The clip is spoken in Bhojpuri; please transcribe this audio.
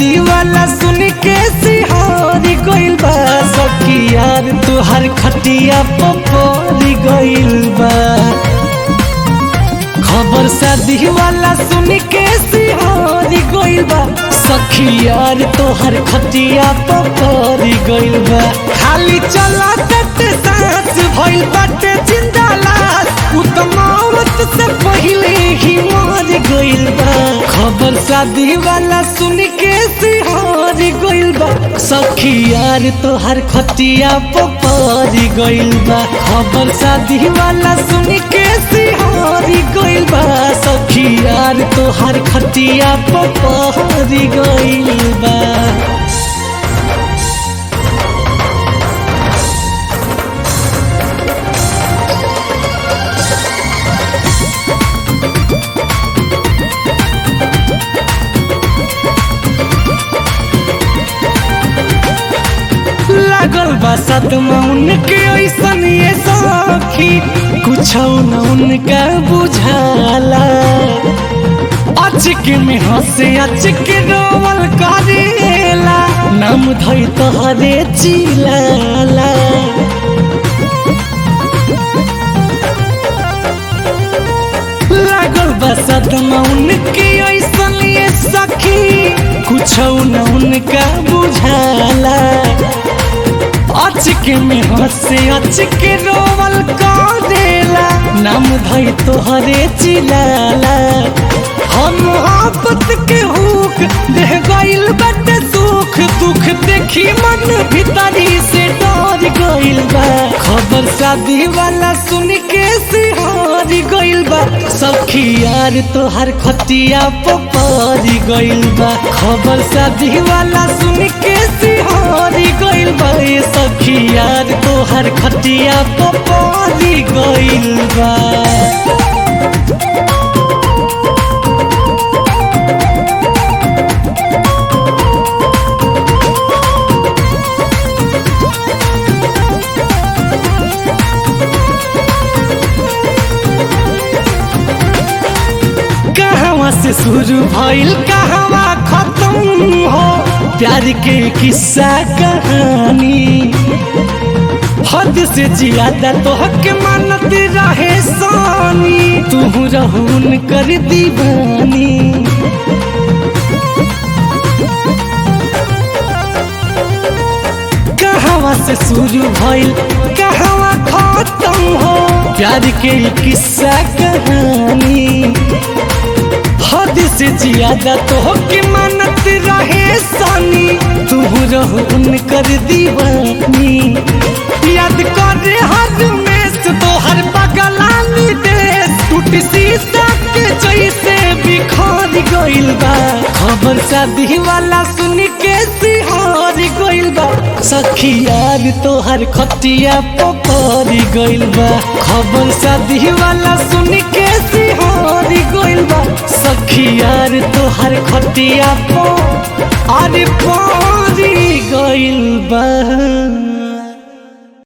शादी वाला सुन के सिहारी गइल बा सखी यार तुहार खटिया पपरी गइल बा खबर शादी वाला सुन के सिहारी गइल बा सखी यार तोहर खटिया पपरी गइल बा खाली चला तट सांस भइल बाटे जिंदा लाश उ त मौत से पहिले ही मर गइल बा खबर शादी वाला सुन के सिहारी गइल बा सखी यार तोहर खटिया पपरी गइल बा खबर शादी वाला सुन के सिहारी गइल बा सखी यार तोहर खटिया पपरी गइल बा लागल बा सदमा उनके ऐसन ये सखी कुछ न उनका बुझाला अचक में हंसे अचक रोवल करेला नाम धई तोहरे चिलाला लागल बा सदमा उनके ऐसन ये सखी कुछ न उनका बुझाला अचक में हंसे अचक रोवल करेला नाम धई तोहरे चिलाला हम मोहब्बत के हुक देह गइल बाटे सुख दुख देखी मन भीतरी से डर गइल बा खबर शादी वाला सुन के सिहार गइल बा सखी यार तोहर खटिया पपरी गइल बा खबर शादी वाला सुन के सिहार गइल बा ए सखी यार तोहर खटिया पपरी गइल बा कहवा से शुरू भइल कहवा खत्म हो प्यार के किस्सा कहानी हद से ज्यादा तो हक मानत रहे सानी तू रहून कर दीवानी कहवा से शुरू भइल कहवा खत्म हो प्यार के किस्सा कहानी हद से ज्यादा तो के मानत रहे सानी तू रहून कर दीवानी याद कर हर में तो हर बगलानी देश टूट शीशा के जैसे बिखर गइल बा खबर शादी वाला सुन के सिहार गइल बा सखी यार तोहर खटिया पपरी गइल बा खबर शादी वाला सुन के सिहार गइल बा सखी यार तोहर खटिया पो अरे परी गइल बा